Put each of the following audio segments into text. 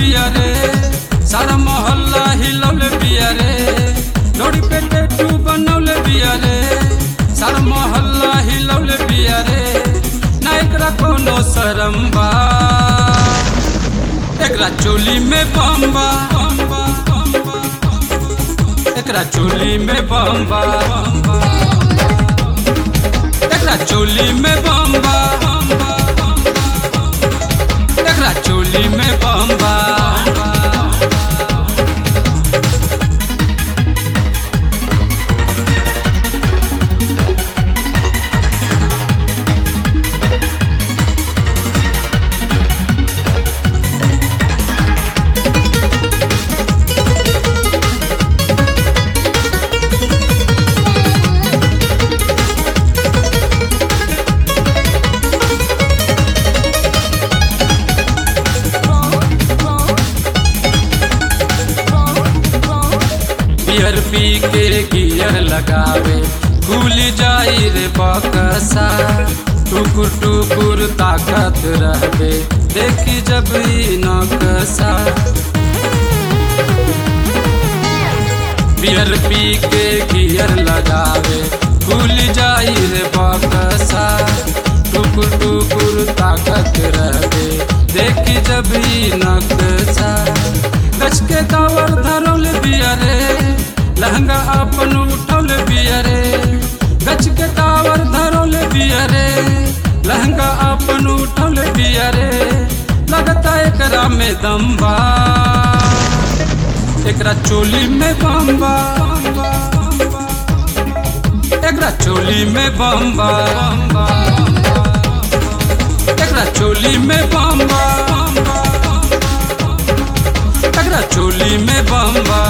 बिया रे सारा मोहल्ला हिलौले बिया रे लोड़ी पे टेटू बनौले बिया रे सारा मोहल्ला हिलौले बिया रे ना एकरा कोनो शरम बा एकरा चोली में बम्बा एकरा चोली में बम्बा एकरा चोली में बम्बा एकरा चोली में बम्बा बियर पी के गियर लगावे भूल जाई रे बकसा टुकुर टुकुर ताकत रहबे देखी जब ई नकसा बियर पी के गियर लगावे भूल जाई रे बकसा टुकुर टुकुर ताकत रहबे देखी जब ई नकसा गछ के कावर धरौल बिया रे लहंगा अपन उठौल बिया रे गछ के कावर धरौल बिया रे लहंगा अपन उठौल बिया रे लगता एकरा में दम्बा एकरा चोली में बम्बा एकरा चोली में बम्बा एकरा चोली में बम्बा एकरा चोली में बम्बा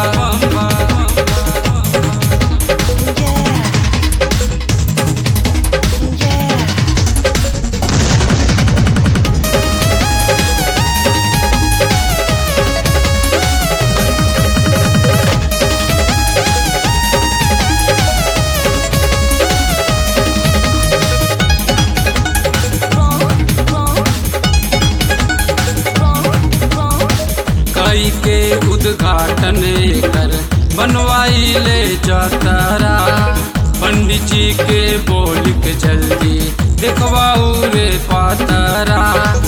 कई के उद्घाटन कर बनवाई ले जातारा पंडित जी के बोल के जल्दी देखवाऊ रे पातारा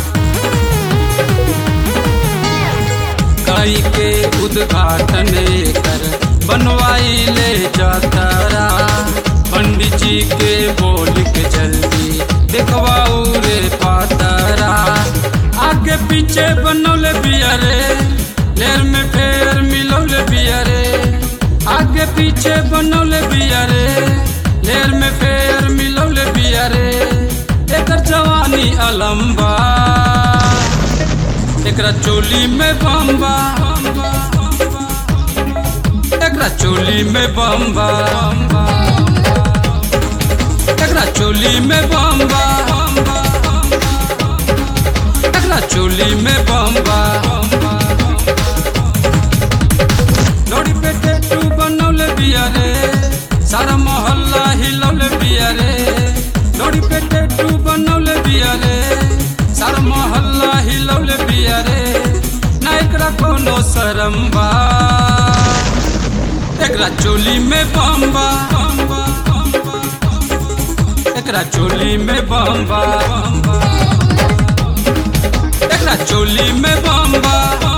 कई के उद्घाटन कर बनवाई ले जातारा पंडित जी के बोल के जल्दी देखवाऊ रे पातारा आगे पीछे बनौले बिया रे लेर में फेर मिलौले बिया रे आगे पीछे बनौले बिया रे लेर में फेर मिलौले बिया रे एकर जवानी अलम्बा एकरा चोली में बम्बा एकरा चोली में बम्बा एकरा चोली में बम्बा एकरा चोली में बम्बा लोड़ी पे टेटू बनौले बिया रे सारा मोहल्ला हिलौले बिया रे लोड़ी पे टेटू बनौले बिया रे सारा मोहल्ला हिलौले बिया रे ना एकरा कोनो शरम बा एकरा चोली में बम्बा एकरा चोली में बम्बा एकरा चोली में बम्बा